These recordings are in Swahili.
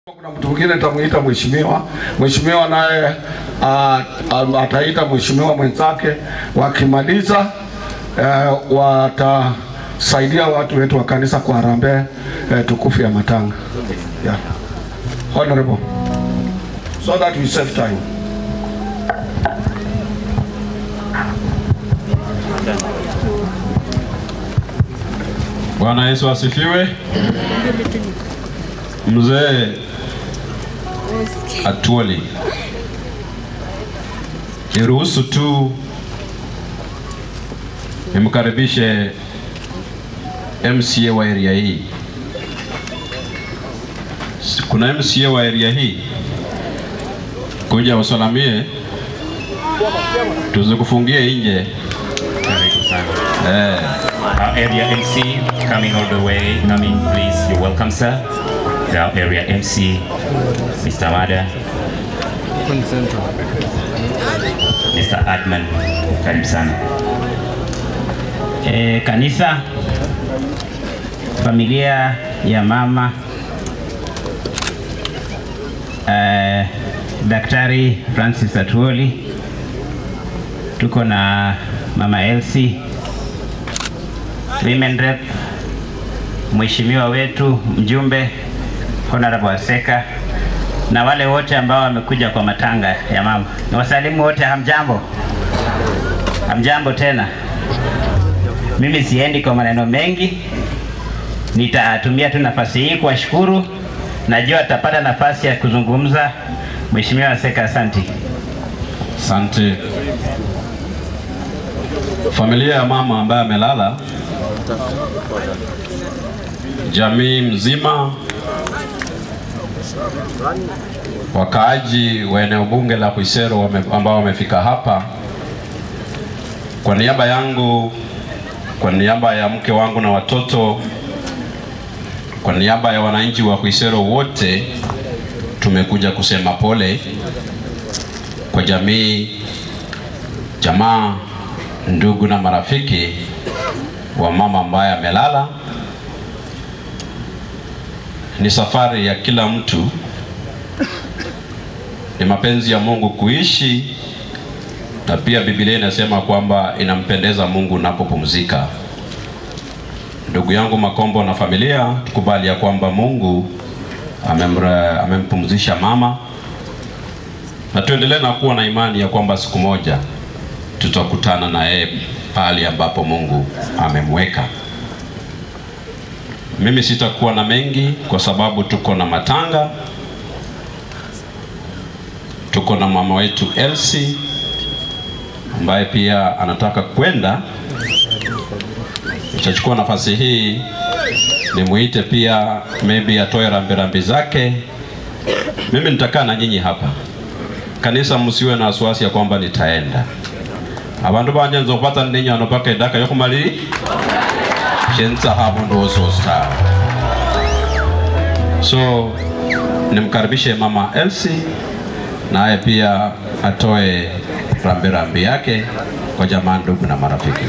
Kuna mtu mwingine nitamuita mheshimiwa. Mheshimiwa naye ah, ah, ataita mheshimiwa mwenzake. Wakimaliza eh, watasaidia watu wetu wa kanisa kwa harambee eh, tukufu ya matanga. Yeah. Honorable. So that we save time. Bwana Yesu asifiwe. Mzee Atuoli, niruhusu tu nimkaribishe MCA wa area hii. Kuna MCA wa area hii, kuja usalamie, tuzikufungie nje Karibu sana. eh. Our area MC coming all the way. Coming, please. You're welcome, sir. Our area MC, Mr. Mada. Mr. Adman. Karibu sana. e, kanisa, familia ya mama e, Daktari Francis Atuoli, tuko na mama Elsie, women rep, mheshimiwa wetu mjumbe Honorable Waseka na wale wote ambao wamekuja kwa matanga ya mama. Ni wasalimu wote, hamjambo? Hamjambo tena. Mimi siendi kwa maneno mengi, nitatumia tu nafasi hii kuwashukuru. Najua tutapata nafasi ya kuzungumza. Mheshimiwa Waseka, asante. Asante. Familia ya mama ambaye amelala, jamii mzima, wakaaji wa eneo bunge la Kwisero wame, ambao wamefika hapa, kwa niaba yangu, kwa niaba ya mke wangu na watoto, kwa niaba ya wananchi wa Kwisero wote, tumekuja kusema pole kwa jamii, jamaa, ndugu na marafiki wa mama ambaye amelala. Ni safari ya kila mtu, ni mapenzi ya Mungu kuishi, na pia Biblia inasema kwamba inampendeza Mungu unapopumzika. Ndugu yangu Makombo na familia, tukubali ya kwamba Mungu amemra- amempumzisha mama na tuendelee na kuwa na imani ya kwamba siku moja tutakutana na yeye pale ambapo Mungu amemweka. Mimi sitakuwa na mengi kwa sababu tuko na matanga, tuko na mama wetu Elsie ambaye pia anataka kwenda. Nitachukua nafasi hii nimuite pia, maybe atoe rambirambi zake. Mimi nitakaa na nyinyi hapa kanisa msiwe na wasiwasi ya kwamba nitaenda abandu banje nza kupata ninyano paka edaka yokumali shenza hapo ndo sosta so nimkaribishe mama Elsie naye pia atoe rambirambi yake kwa jamaa ndugu na marafiki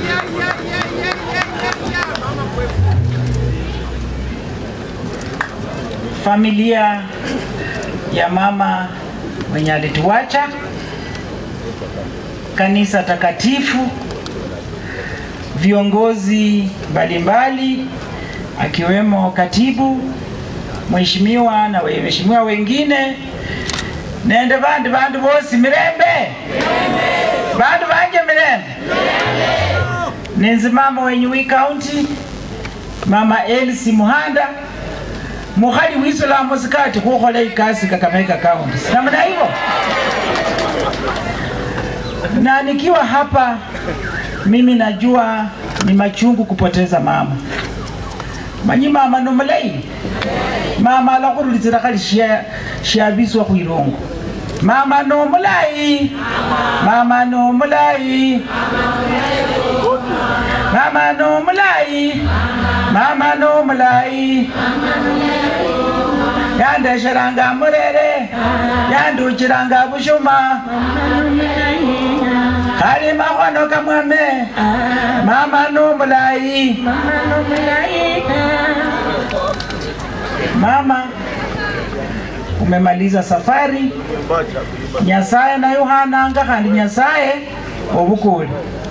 familia ya mama mwenye alituacha, kanisa takatifu, viongozi mbalimbali akiwemo katibu, mheshimiwa na waheshimiwa wengine, nende bandu bandu bosi mirembe, bandu banje mirembe, ninzi mama wenyu wi county, mama Elsie Muhanda mukhali wisilamu sikati khukhola ikasi Kakamega County. Namna hivyo. Na nikiwa hapa mimi najua ni machungu kupoteza mama. Manyi mama nomulayi. Mama alakhurulitsira khali shia shiabiswa khwilongo. Mama nomulayi. Mama nomulayi. Mama nomulayi. Mama nomulayi. yandesheranga murere yandukiranga bushuma khali makhono kamwame mama nomulayi mama umemaliza safari nyasaye nayo hananga khandi nyasaye obukule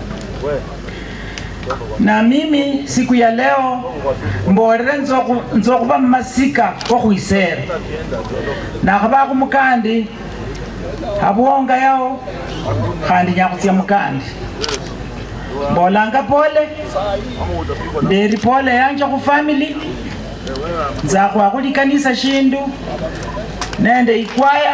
na mimi siku ya leo mbolere nzoku- nzokhuba mumasika kokhwisera nakhaba mukandi abwonga yawo khandi nyakhutsia mukandi mbolanga pole nderi pole yanje khu family nzakhwa khulikanisa shindu nende ikwaya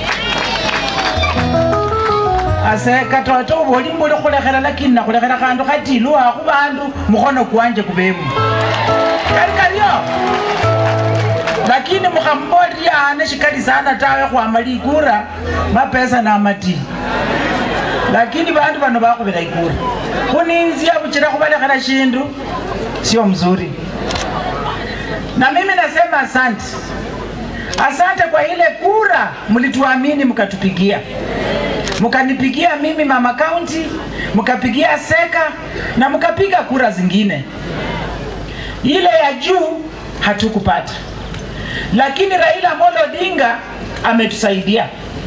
ase katoto uboli mbuli khulekhela lakini nakhulekhela khandu khatiluwa khu bandu mukhono kwanje kubemu kali kalyo lakini mukhambolya ane shikali sana tawe khwama likura mapesa namati lakini bandu bano bakhubila ikura khuninzya buchira khubalekhela shindu sio mzuri na mimi nasema asante asante kwa ile kura mlituamini mkatupigia mkanipigia mimi mama kaunti mkapigia seka na mkapiga kura zingine ile ya juu hatukupata lakini raila amolo odinga ametusaidia